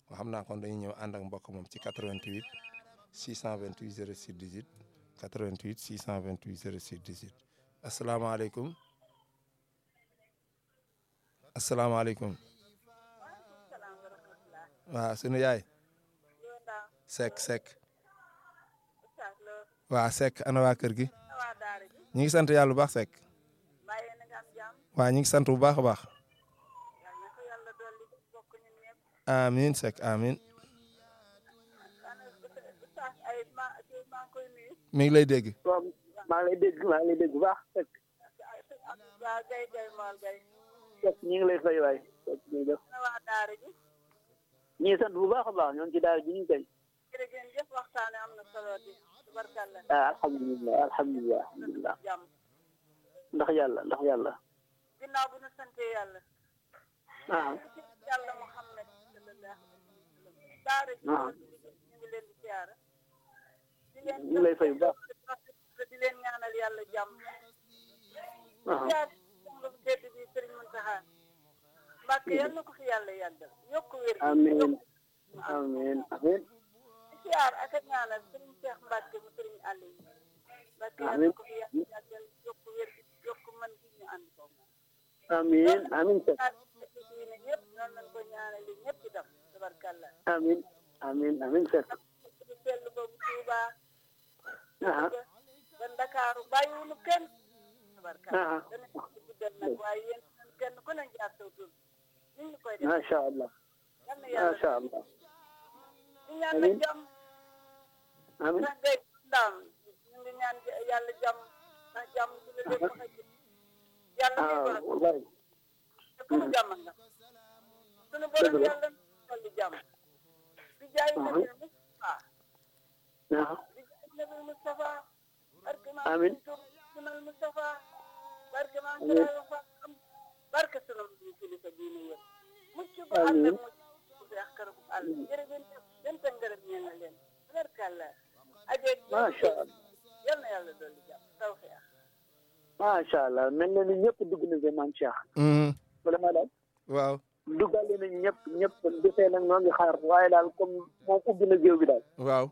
xam naa kon dañuy ñëw ànd ak mbokk moom ci 88 628 06 18 88 628 06 18 asalaamaaleykum asalaamaaleykum waaw sunu yaay Seck Seck waa Seck ana waa kër gi ñu ngi sant yàlla bu baax Seck waa ñu ngi sant bu baax a baax amiin Seck amiin mi ngi lay dégg. waaw maa ngi lay dégg maa ngi lay dégg bu baax Seck. Seck ñu ngi lay fay waay Seck ñu def ñu ngi sant bu baax a baax ñoo ngi ci daara ji ñu ngi koy. ah alhamdulilah alhamdulilah alhamdulilah ndax yàlla ndax yàlla. ginnaaw bu ñu sante yàlla. ah yàlla Muhammad sallallahu alayhi wa sallam. daara ji ah ñu ngi leen di siyaara. di leen ñu ngi lay fay bu baax. di leen ñaanal yàlla jàmm. ah siyaar sang bu tedd bi Sëriñ Muntaxa. Mbàkke yal na ko fi yàlla yàggal. yokk wér gi. amiin yokk amiin amiin di siyaar ak a ñaanal Sëriñ Cheikh Mbàkke mu Sëriñ Aliou. Mbàkke yal na amiin ko fi yàlla yàggal yokk wér gi yokk mën gi ñu ànd ko. amiin amiin Seck diine ñëpp noonu lañ ko ñaanali ñëpp itam tabarkalla amiin amiin amiin Seck di sell boobu Tuuba ah ba Ndakaaru bàyyiwuñu kenn tabarkalla ah dana ci guddal nag waaye yéen ñun kenn ku ne jaar saw tur ñu ngi koy def macha allah yal na yàlla macha allah ñu ñaan la amiin. jàmm amiin ndax day ndaam ñu ngi ñaan yàlla jàmm ndax jàmm ci la lépp xëj yàlla ah may borom wallahi te ku mu jàmm nga sunu borom Dëgg la. yàlla dolli jàmm di jaay Ah. nabi Mustafa ah di jaay nabi Mustafa barke maa Amiin. sunal Mustafa barke maa Amiin. sunu fa am barke sunu kilifa diine yëpp mucc bu ànd Amiin. ak mucc bu beex kër bu àll jërëjëf jënt ngërëm ñeel na leen tabarkalla ajeeg macha allah yal na yàlla dolli jàmm tawfeex macha allah mel na ni ñëpp dugg na fi maam Cheikh vraiment daal waaw duggale nañ ñëpp ñëpp desee nag ñoo ngi xaar waaye daal comme moom ubbi na géew bi daal waaw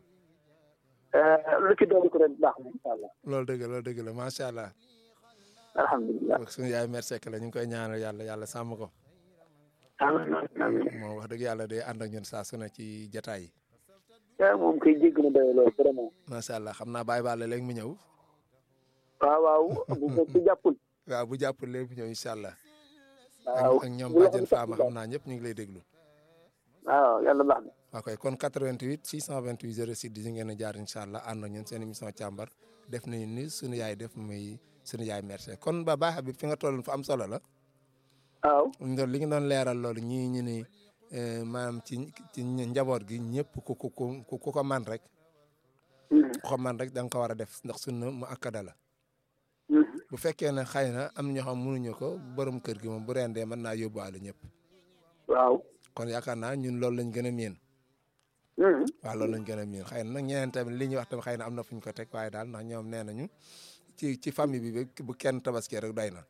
lu ci doolu ko ren baax na incha allah loolu dëgg la loolu dëgg la macha allah alhamdulilah suñu yaay mère Seck la ñu ngi koy ñaanal yàlla yàlla sàmm ko amiin amiin moom wax dëgg yàlla day ànd ak ñun saa su ne ci jataay yi ah moom kay jégg na doy loolu vraiment macha allah xam naa bàyyi baale léegi mu ñëw waaw waaw bu ko ci jàppul waaw bu jàppul léegi mu ñëw incha allah waaw ak ak ñoom bu la bàjjen ko Fama xam naa ñëpp ñu ngi lay déglu waaw yàlla baax na waaw koy kon 88 628 06 10 ngeen a jaar incha allah ànd ak ñun seen émission càmbar def nañu ni suñu yaay def muy suñu yaay mère Seck kon ba baax bi fi nga toll fa am solo la waaw ñu doon li nga doon leeral loolu ñii ñu ni eh, maanaam ci ci njaboot gi ñëpp ku ku ku ku ko man rek ku ko man rek da nga ko war a def ndax sunna mu akkada la bu fekkee ne xëy na am na ñoo xam mënuñu ko borom kër gi moom bu rendee mën naa yóbbuwaale ñëpp waaw kon yaakaar naa ñun loolu lañ gën a miin waaw loolu lañ gën a miin xëy na nag ñeneen tamit li ñuy wax tamit xëy na am na fu ñu ko teg waaye daal ndax ñoom nee nañu ci ci famille bi bu kenn tabaskee rek doy na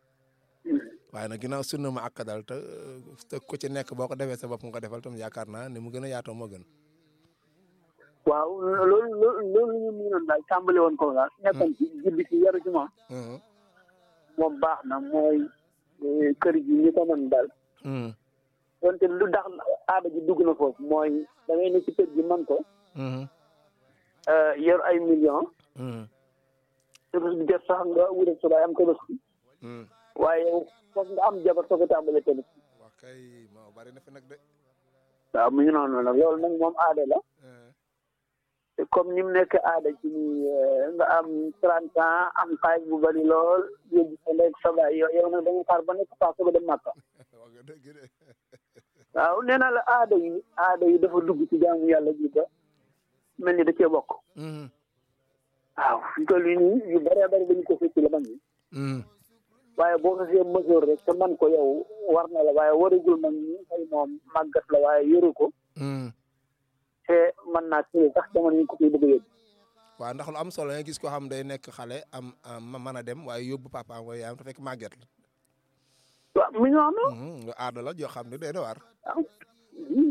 waaye nag ginnaaw sunna mu akka daal te te ku ci nekk boo ko defee sa bopp nga ko defal tam yaakaar naa ni mu gën a yaatoo moo gën. waaw loolu loolu loolu ñu mënoon daal tàmbali woon ko daal nekkoon ci julli ci yaru ci moom moom baax na mooy eh, kër gi ñi ko mën daal wante lu tax aada ji dugg na foofu mooy da ngay ne ci kër gi man ko eh, yor ay millions te bés bu jot sax nga wutal subaay am tabaski waaye yow foog nga am jabar soo ko tàmbalee tamit wax kay moo bari na fi nag de. waaw mu ngi noonu nag loolu nag moom aada la te comme ni mu nekk aada ci ni nga am trente ans am xaalis bu bari lool yóbbu sa ndey sa baay yow yow nag da nga xaar ba nekk paas ba dem Màkka wax nga dëgg de. waaw nee naa la aada yi aada yi dafa dugg ci jaamu yàlla ji ba mel ni da cee bokk waaw fi toll nii yu bëree bëri dañu ko fekk la man ni waaye boo ko see mesure rek te man ko yow war na la waaye waragul man ni xëy moom màggat la waaye yoru ko te mën naa tële sax jamono yi ko koy bëgg a yóbbu waaw ndax lu am solo nga gis ko xam day nekk xale am am mën a dem waaye yóbbu papa wala yaayam te fekk màgget la. waaw mu ngi noonu lu aada la joo xam ne day na waar. waaw